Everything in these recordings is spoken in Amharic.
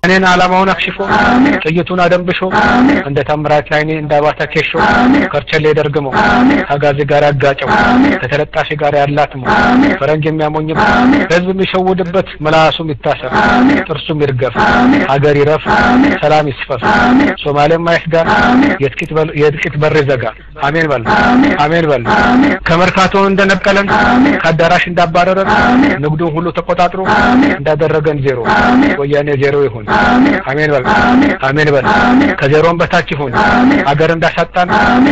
እኔን ዓላማውን አክሽፎ ጥይቱን አደንብሾ እንደ ታምራት ላይኔ እንደ አባተ ኬሾ ከርቸሌ ደርግሞ ከጋዜ ጋር ያጋጨው ከተለጣፊ ጋር ያላትመው ፈረንጅ የሚያሞኝበት ህዝብ የሚሸውድበት ምላሱም ይታሰር ጥርሱም ይርገፍ ሀገር ይረፍ ሰላም ይስፈፍ ሶማሌም ማይስጋ የጥቂት በር ዘጋ አሜን በል አሜን በል ከመርካቶ እንደነቀለን ከአዳራሽ እንዳባረረን ንግዱን ሁሉ ተቆጣጥሮ እንዳደረገን ዜሮ ወያኔ ዜሮ ይሁን አሜን በል አሜን በል ከዜሮም በታች ይሁን ሀገር እንዳሳጣን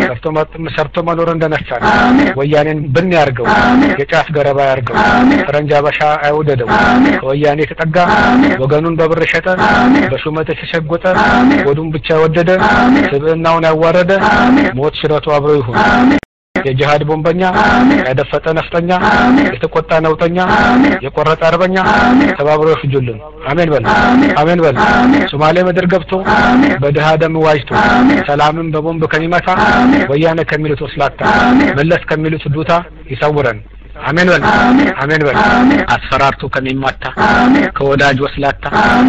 ሰርቶ መኖር እንደነሳን ወያኔን ብን ያርገው የጫት ገረባ ያርገው ፈረንጅ አበሻ አይውደደው ከወያኔ የተጠጋ ወገኑን በብር ሸጠ በሹመት የተሸጎጠ ወዱን ብቻ የወደደ ስብዕናውን ያዋረደ ሞት ሽረቱ አብሮ ይሁን የጂሃድ ቦምበኛ ያደፈጠ ነፍጠኛ የተቆጣ ነውጠኛ የቆረጠ አርበኛ ተባብሮ ይፍጁልን አሜን በል አሜን በል ሶማሌ ምድር ገብቶ በድሃ ደም ዋጅቶ ሰላምን በቦምብ ከሚመታ ወያኔ ከሚሉት ወስላታ መለስ ከሚሉት ዱታ ይሰውረን አሜን በል አሜን በል አስፈራርቶ ከሚማታ ከወዳጅ ወስላታ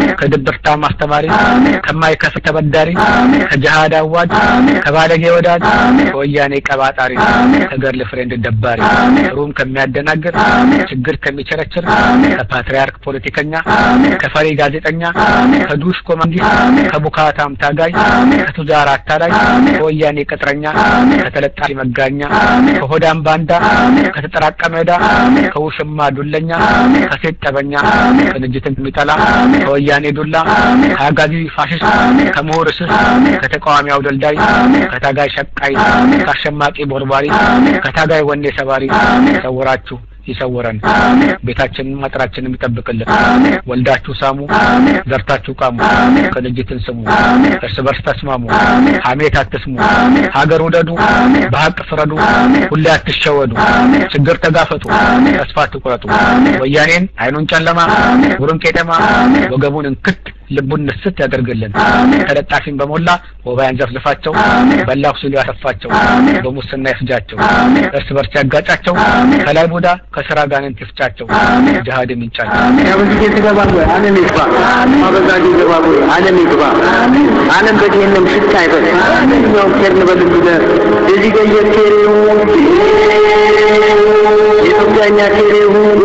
ከድብርታ ማስተማሪ ከማይከፍል ተበዳሪ ከጅሃድ አዋጅ ከባለጌ ወዳጅ ከወያኔ ቀባጣሪ ከገርል ፍሬንድ ደባሪ ሩም ከሚያደናግር ችግር ከሚቸረችር ከፓትርያርክ ፖለቲከኛ ከፈሪ ጋዜጠኛ ከዱሽ ኮማንዲስ ከቡካታም ታጋይ ከቱጃር አታላይ ከወያኔ ቅጥረኛ ከተለጣፊ መጋኛ ከሆዳም ባንዳ ከተጠራቀመ ሜዳ ከውሽማ ዱለኛ ከሴት ጠበኛ ቅንጅትን የሚጠላ ከወያኔ ዱላ ከአጋዚ ፋሽስት ከምሁር እስስ ከተቃዋሚ አውደልዳይ ከታጋይ ሸቃይ ከአሸማቂ ቦርባሪ ከታጋይ ወኔ ሰባሪ ሰውራችሁ ይሰውረን ቤታችንን አጥራችንን ይጠብቅልን ወልዳችሁ ሳሙ ዘርታችሁ ቃሙ ቅንጅትን ስሙ እርስ በርስ ተስማሙ ሀሜት አትስሙ ሀገር ውደዱ በሀቅ ፍረዱ ሁሌ አትሸወዱ ችግር ተጋፈጡ ተስፋ አትቁረጡ ወያኔን አይኑን ጨለማ ጉሩን ቄጠማ ወገቡን እንክት ልቡን ንስት ያደርግልን ተለጣፊን በሞላ ወባ ያንዘፍዝፋቸው በላሁ ሲሉ ያሰፋቸው በሙስና ይፍጃቸው እርስ በርስ ያጋጫቸው ከላይ ቡዳ ከስራ ጋንን ትፍጫቸው ጅሃድ ምንጫቸው ያበዚህ የተገባ ወይ ዓለም ይግባ ማበዛጅ ይገባ ወይ ዓለም ይግባ ዓለም በዲህንም ሽታ አይበል ማንኛውም ኬርን በልብለ እዚህ ገየ ኬሬው የኢትዮጵያኛ ኬሬው